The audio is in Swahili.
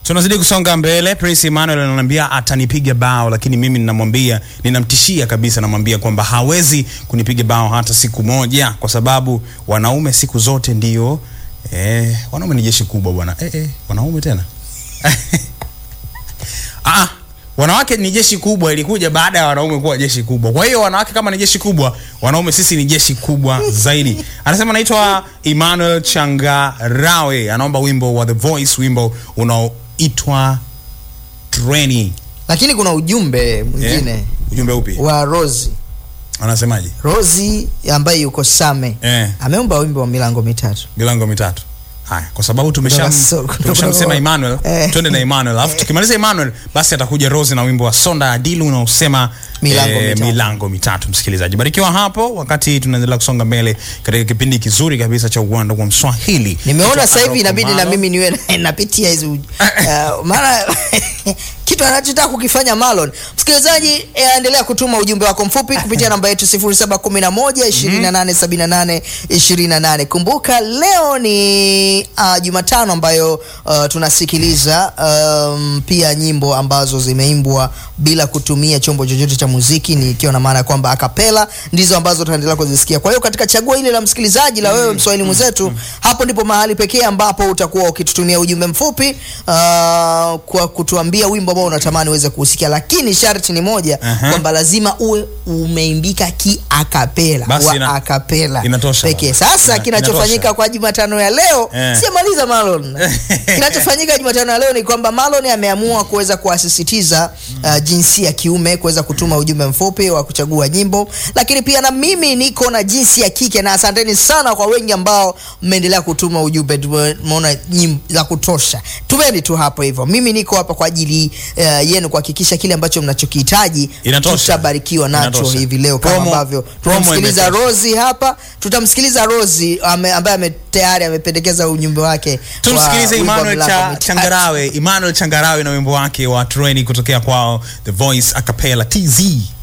tunazidi kusonga mbele. Prince Emmanuel ananiambia atanipiga bao, lakini mimi ninamwambia, ninamtishia kabisa, namwambia kwamba hawezi kunipiga bao hata siku moja, kwa sababu wanaume siku zote ndio eh, wanaume ni jeshi kubwa bwana. Eh, eh, wanaume tena ah, wanawake ni jeshi kubwa, ilikuja baada ya wanaume kuwa jeshi kubwa. Kwa hiyo wanawake kama ni jeshi kubwa, wanaume sisi ni jeshi kubwa zaidi. Anasema naitwa Emmanuel Changarawe, anaomba wimbo wa The Voice, wimbo unaoitwa Treni. lakini kuna ujumbe mwingine Eh, ujumbe upi? wa Rozi Anasemaje? Rozi ambaye yuko Same Eh. ameomba wimbo wa milango mitatu. Milango mitatu. Haya, kwa sababu tumesham Kutoka so- kutoka- tumeshamsema Emmanuel, Eh. twende na Emmanuel. Alafu tukimaliza Emmanuel, basi atakuja Rose na wimbo wa Sonda Adilu unaosema Milango mitatu. milango mitatu. Msikilizaji, barikiwa hapo wakati tunaendelea kusonga mbele katika kipindi kizuri kabisa cha uwanda wa Mswahili. Nimeona Naitwa sasa hivi Aroko inabidi na Malo. mimi niwe na- napitia hizo uh, maana kitu anachotaka kukifanya Marlon. Msikilizaji, eh, endelea kutuma ujumbe wako mfupi kupitia namba yetu 0711 2878 28. Kumbuka leo ni uh, Jumatano ambayo uh, tunasikiliza um, pia nyimbo ambazo zimeimbwa bila kutumia chombo chochote cha muziki, ni ikiwa na maana ya kwamba akapela ndizo ambazo tunaendelea kuzisikia. Kwa hiyo katika chaguo ile la msikilizaji la wewe mswahili mwenzetu, hapo ndipo mahali pekee ambapo utakuwa ukitutumia ujumbe mfupi uh, kwa kutuambia wimbo ambao unatamani uweze kuusikia, lakini sharti ni moja Aha. kwamba lazima uwe umeimbika ki akapela Basi wa ina- akapela inatosha. pekee. Sasa Ina- kinachofanyika inatosha. kwa Jumatano ya leo Eh. siyamaliza Marlon. Kinachofanyika Jumatano ya leo ni kwamba Marlon ameamua kuweza kuasisitiza uh, jinsi ya kiume kuweza kutuma ujumbe mfupi wa kuchagua nyimbo, lakini pia na mimi niko na jinsi ya kike, na asanteni sana kwa wengi ambao mmeendelea kutuma ujumbe. Tumeona nyimbo za kutosha, tumeni tu hapo hivyo. Mimi niko hapa kwa ajili uh, yenu kuhakikisha kile ambacho mnachokihitaji Inatosha. tutabarikiwa nacho Inatosha. hivi leo, kama Promo- ambavyo promo tunamsikiliza imetosha. Rozi hapa, tutamsikiliza Rozi ame, ambaye ame, tayari amependekeza ujumbe wake wa tumsikilize wimbo wa Emmanuel Milango cha, Mitatu. Changarawe Emmanuel Changarawe na wimbo wake wa Treni kutokea kwao The Voice Acapella TZ